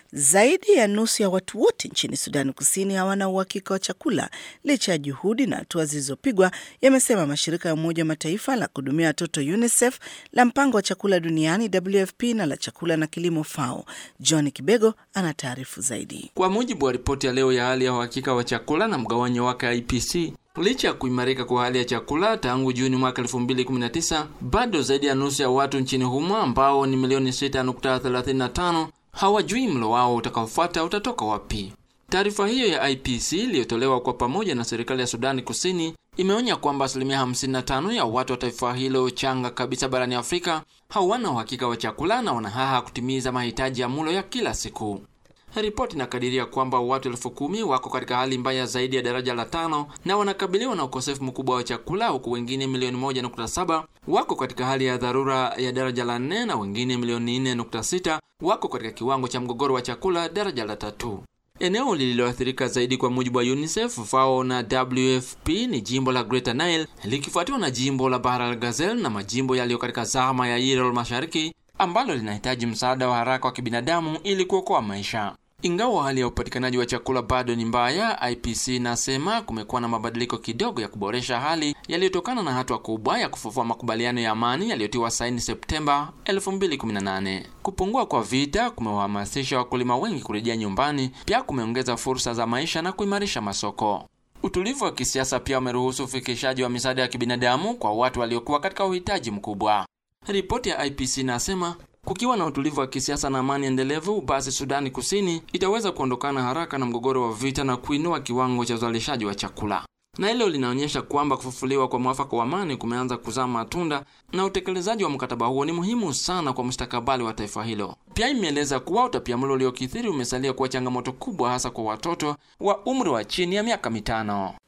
Zaidi ya nusu ya watu wote nchini Sudani Kusini hawana uhakika wa chakula licha ya juhudi na hatua zilizopigwa, yamesema mashirika ya Umoja wa Mataifa la kuhudumia watoto UNICEF, la mpango wa chakula duniani WFP na la chakula na kilimo FAO. John Kibego ana taarifu zaidi. Kwa mujibu wa ripoti ya leo ya hali ya uhakika wa chakula na mgawanyo wake IPC, licha ya kuimarika kwa hali ya chakula tangu Juni mwaka 2019, bado zaidi ya nusu ya watu nchini humo ambao ni milioni 6.35 hawajui mlo wao utakaofuata utatoka wapi. Taarifa hiyo ya IPC iliyotolewa kwa pamoja na serikali ya Sudani Kusini imeonya kwamba asilimia 55 ya watu wa taifa hilo changa kabisa barani Afrika hawana uhakika wa chakula na wanahaha kutimiza mahitaji ya mlo ya kila siku. Ripoti inakadiria kwamba watu elfu kumi wako katika hali mbaya zaidi ya daraja la tano na wanakabiliwa na ukosefu mkubwa wa chakula, huku wengine milioni moja nukta saba wako katika hali ya dharura ya daraja la nne na wengine milioni nne nukta sita wako katika kiwango cha mgogoro wa chakula daraja la tatu. Eneo lililoathirika zaidi kwa mujibu wa UNICEF, FAO na WFP ni jimbo la Greater Nile likifuatiwa na jimbo la Bahr el Ghazal na majimbo yaliyo katika zama ya Irol Mashariki ambalo linahitaji msaada wa haraka wa kibinadamu ili kuokoa maisha. Ingawa hali ya upatikanaji wa chakula bado ni mbaya, IPC inasema kumekuwa na mabadiliko kidogo ya kuboresha hali yaliyotokana na hatua kubwa ya kufufua makubaliano ya amani yaliyotiwa saini Septemba 2018. Kupungua kwa vita kumewahamasisha wakulima wengi kurejea nyumbani, pia kumeongeza fursa za maisha na kuimarisha masoko. Utulivu wa kisiasa pia umeruhusu ufikishaji wa misaada ya kibinadamu kwa watu waliokuwa katika uhitaji mkubwa. Ripoti ya IPC inasema kukiwa na utulivu wa kisiasa na amani endelevu, basi Sudani Kusini itaweza kuondokana haraka na mgogoro wa vita na kuinua kiwango cha uzalishaji wa chakula. Na hilo linaonyesha kwamba kufufuliwa kwa mwafaka wa amani kumeanza kuzaa matunda na utekelezaji wa mkataba huo ni muhimu sana kwa mustakabali wa taifa hilo. Pia imeeleza kuwa utapiamlo uliokithiri umesalia kuwa changamoto kubwa, hasa kwa watoto wa umri wa chini ya miaka mitano.